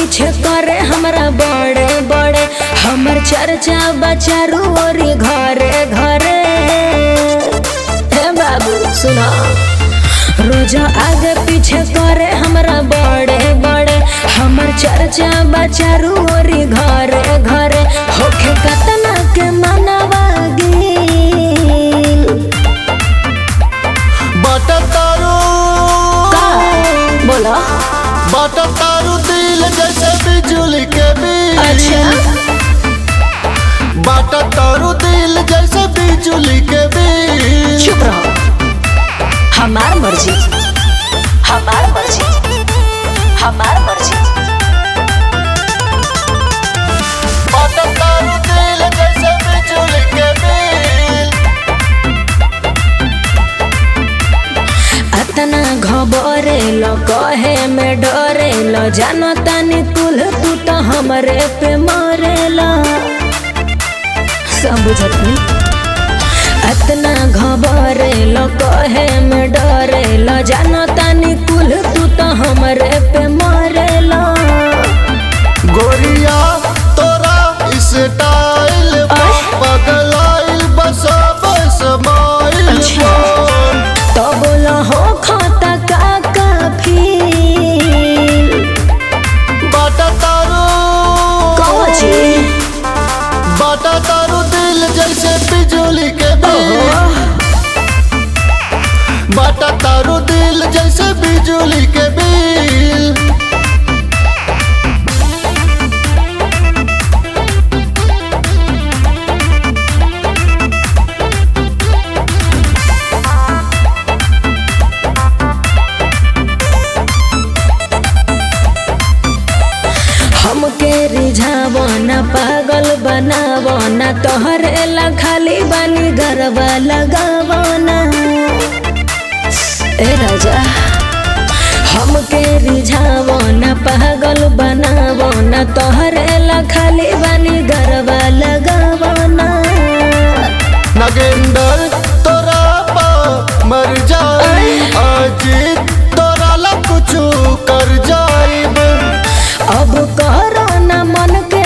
पीछे करे हमरा बड़े बड़े हमर चर्चा बचारू ओरी घरे घरे हे बाबू सुना रोज आगे पीछे करे हमरा बड़े बड़े हमर चर्चा बचारू ओरी घरे घरे होखे कतना के मनवा गेल बाटा तारू बोला बाटा तारू दिल जैसे बिजली के बिल अच्छा बाटा तारू दिल जैसे बिजली के बिल चुप रहो हमार मर्जी हमार मर्जी हमार मर्जी बाटा तारू दिल जैसे बिजली के बिल अतना घबरे लो कहे में डरे लो जानो तानी तुल तू तो हमरे पे मरे लो सब बुझत नहीं अतना घबरे लो कहे में डरे लो जानो तानी कुल तू तो हमरे पे मरे लो गोरिया तोरा स्टाइल आय। पगलाइल बसा बस माइल अच्छा। तो बोलो हो खाता का काफी बाटा तारू कौन चीज बाटा तारू दिल जैसे बिजली के बिल बाटा तारू दिल जैसे बिजली के बिल हमके रिझावो न पागल बनावो न तोहरे ला खाली बानी गरबा लगावो न ए राजा हमके रिझावो न पागल बनावो न तोहरे ला खाली बानी गरबा लगावो न नगेंदर तोरा पा मर जाई आज तोरा ला कुछ कर जाइब अब करो न मन के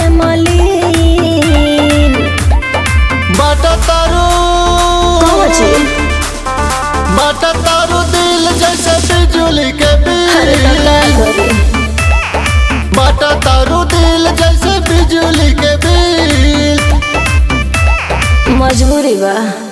मलिन बाटा तारू कौन चीज बाटा तारू दिल जैसे बिजली के अरे बिल का करी बाटा तारू दिल जैसे बिजली के बिल मजबूरी बा